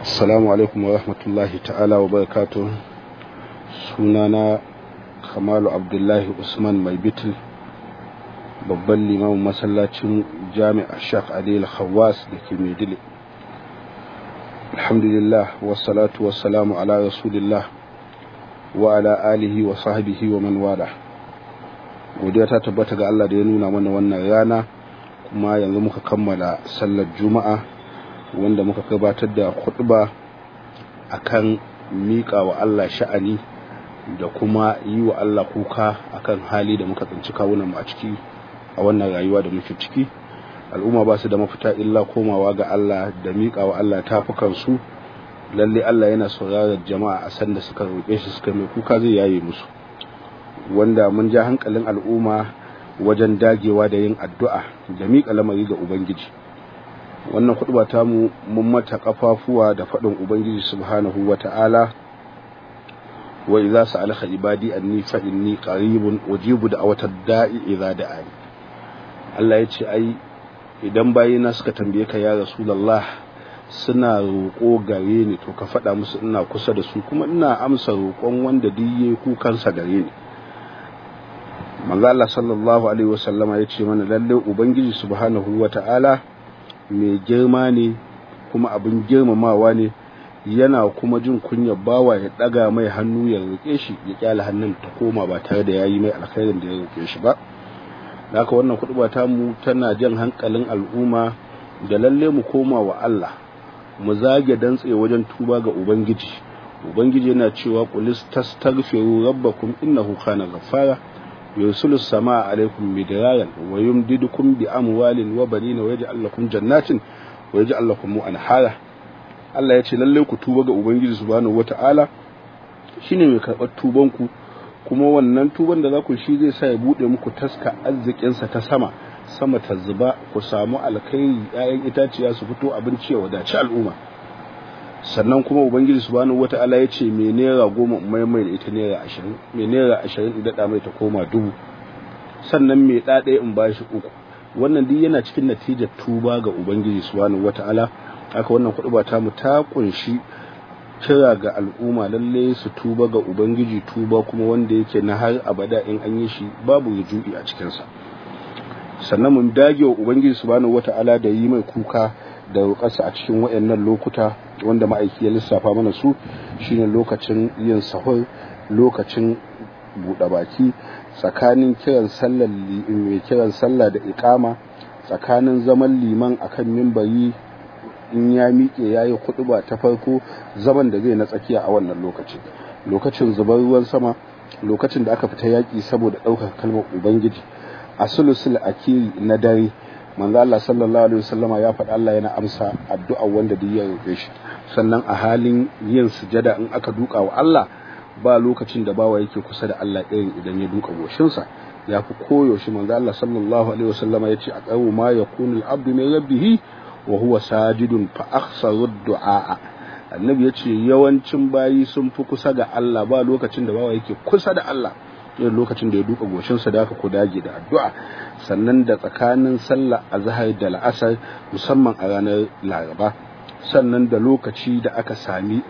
Assalamu alaikum wa rahmatullahi ta'ala wa barakatuh sunana Kamalu Abdullahi Usman Mai Bitil babban limamin masallacin jami'a Shak Adil Hawas da ke Maidile Alhamdulillah wassalatu wassalamu ala rasulillah wa ala alihi wa sahbihi wa man wala godiya ta tabbata ga Allah da ya nuna mana wannan rana kuma yanzu muka kammala sallar juma'a wanda muka gabatar da khutba akan miƙa wa Allah sha'ani da kuma yi wa Allah kuka akan hali da muka tsinci kawunan mu a ciki a wannan rayuwa da muke ciki al'umma ba su da mafita illa komawa ga Allah da miƙa wa Allah tafukan su lalle Allah yana sauraron jama'a a sanda suka roƙe shi suka mai kuka zai yaye musu wanda mun ja hankalin al'umma wajen dagewa da yin addu'a da miƙa lamari ga Ubangiji. Wannan kuɗuba ta mu mun mata ƙafafuwa da faɗin Ubangiji subhanahu wa ta'ala, wa iza su alaka ibadi anni fa inni qaribun wajibu da awatar da'i idza da'ani. Allah ya ce ai idan bayina suka tambaye ka ya Rasulullah suna roƙo gare ni to ka faɗa musu ina kusa da su kuma ina amsa roƙon wanda duk yayi kukansa gare ni. manzo Allah sallallahu alaihi wasallama ya ce mana lalle ubangiji subhanahu wata'ala mai girma ne kuma abin girmamawa ne yana kuma jin kunya bawa ya daga mai hannu ya roƙe shi ya kyale hannun ta koma ba tare da yayi mai alkhairin da ya roƙe shi ba haka wannan kuɗuba ta mu tana jan hankalin al'umma da lalle mu koma wa Allah mu zage dantse wajen tuba ga ubangiji ubangiji yana cewa qulis tastaghfiru rabbakum innahu kana ghaffara يرسل السماء عليكم مدرارا ويمددكم بأموال وبنين ويجعل لكم جنات ويجعل لكم أنهارا Allah ya ce lallai ku tuba ga Ubangiji subhanahu wata'ala shine mai karɓar tuban ku kuma wannan tuban da za ku shi zai sa ya bude muku taska arzikinsa ta sama sama ta zuba ku samu alkhairi 'ya'yan itaciya su fito abinci ya wadaci al'umma sannan kuma ubangiji subhanahu wata'ala ya ce mai naira goma mai mai da ita naira ashirin mai naira ashirin in daɗa mai ta koma dubu sannan mai ɗaɗaya in ba shi uku wannan duk yana cikin natijar tuba ga ubangiji subhanahu wata'ala haka wannan kuɗi ba tamu ta kunshi kira ga al'umma lalle su tuba ga ubangiji tuba kuma wanda yake na har abada in an yi shi babu rujui a cikinsa sannan mun dage wa ubangiji subhanahu wata'ala da yi mai kuka da roƙarsa a cikin waɗannan lokuta wanda ma'aiki ya lissafa mana su shine lokacin yin sahur lokacin buɗe baki tsakanin kiran sallar mai kiran sallah da iƙama tsakanin zaman liman akan mimbari in ya miƙe ya yi kuɗuba ta farko zaman da zai na tsakiya a wannan lokaci lokacin zubar ruwan sama lokacin da aka fita yaƙi saboda ɗaukar kalmar ubangiji a sulusul akiri na dare manzo Allah sallallahu alaihi wasallama ya faɗa Allah yana amsa addu'a wanda duk ya roƙe shi sannan a halin yin sujada in aka duka wa Allah ba lokacin da bawa yake kusa da Allah irin idan ya duka goshinsa ya fi koyaushe manzo Allah sallallahu alaihi wasallama ya ce a tsawo ma yakunu al-abdu min rabbih wa huwa sajidun fa akhsaru du'a annabi ya ce yawancin bayi sun fi kusa ga Allah ba lokacin da bawa yake kusa da Allah irin lokacin da ya duka goshinsa da aka ku dage da addu'a sannan da tsakanin sallah azhar da la'asar musamman a ranar laraba sannan da lokaci da aka sami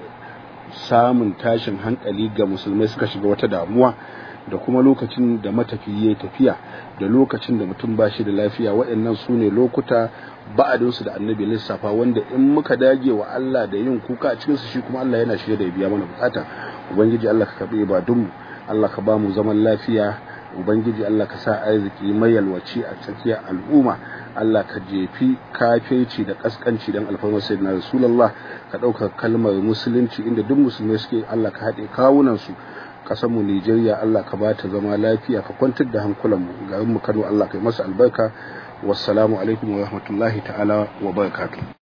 samun tashin hankali ga musulmai suka shiga wata damuwa da kuma lokacin da matafiya ya tafiya da lokacin da mutum ba shi da lafiya waɗannan su ne lokuta ba'adinsu da annabi lissafa wanda in muka dage wa Allah da yin kuka a cikinsu shi kuma Allah yana shirya da ya biya mana bukata ubangiji Allah ka karɓi ibadunmu Allah ka ba mu zaman lafiya ubangiji Allah ka sa arziki mai yalwaci a tsakiyar al'umma Allah ka jefi kafirci da kaskanci dan alfarmar sayyidina rasulullah ka ɗaukar kalmar musulunci inda duk musulmai suke Allah ka haɗe kawunan su kasar mu Nigeria Allah ka bata zama lafiya ka kwantar da hankulan mu garin mu Kano Allah ka yi masa albarka wassalamu alaikum wa rahmatullahi ta'ala wa barakatuh